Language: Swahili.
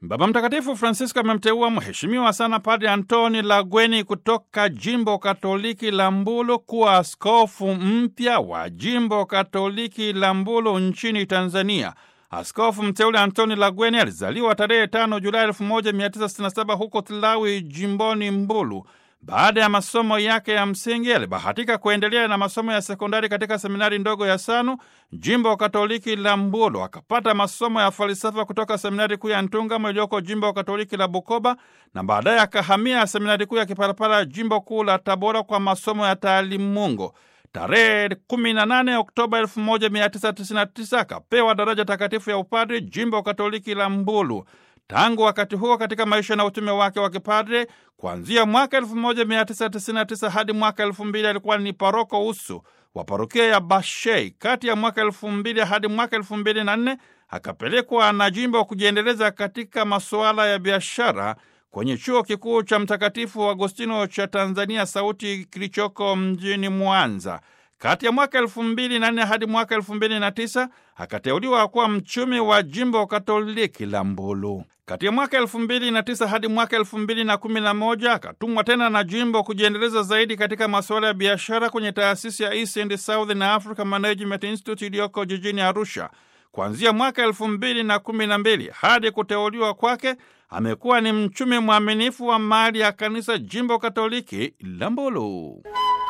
Baba Mtakatifu Francisco amemteua mheshimiwa sana Padre Antoni Lagweni kutoka jimbo Katoliki la Mbulu kuwa askofu mpya wa jimbo Katoliki la Mbulu nchini Tanzania. Askofu mteule Antoni Lagweni alizaliwa tarehe 5 Julai 1967 huko Tlawi, jimboni Mbulu. Baada ya masomo yake ya msingi alibahatika kuendelea na masomo ya sekondari katika seminari ndogo ya Sanu, jimbo Katoliki la Mbulu. Akapata masomo ya falsafa kutoka seminari kuu ya Ntungamo iliyoko jimbo Katoliki la Bukoba, na baadaye akahamia seminari kuu ya Kipalapala, jimbo kuu la Tabora, kwa masomo ya taalimungu. Tarehe 18 Oktoba 1999 akapewa daraja takatifu ya upadri jimbo Katoliki la Mbulu. Tangu wakati huo katika maisha na utume wake wa kipadre kuanzia mwaka 1999 hadi mwaka 2000 alikuwa ni paroko usu wa parokia ya Bashei. Kati ya mwaka 2000 hadi mwaka 2004 akapelekwa na jimbo kujiendeleza katika masuala ya biashara kwenye chuo kikuu cha Mtakatifu Agostino cha Tanzania Sauti kilichoko mjini Mwanza. Kati ya mwaka elfu mbili na nne hadi mwaka elfu mbili na tisa akateuliwa kuwa mchumi wa jimbo Katoliki la Mbulu. Kati ya mwaka elfu mbili na tisa hadi mwaka elfu mbili na kumi na moja akatumwa tena na jimbo kujiendeleza zaidi katika masuala ya biashara kwenye taasisi ya East and Southern Africa Management Institute iliyoko jijini Arusha. Kuanzia mwaka elfu mbili na kumi na mbili hadi kuteuliwa kwake amekuwa ni mchumi mwaminifu wa mali ya kanisa jimbo Katoliki la Mbulu.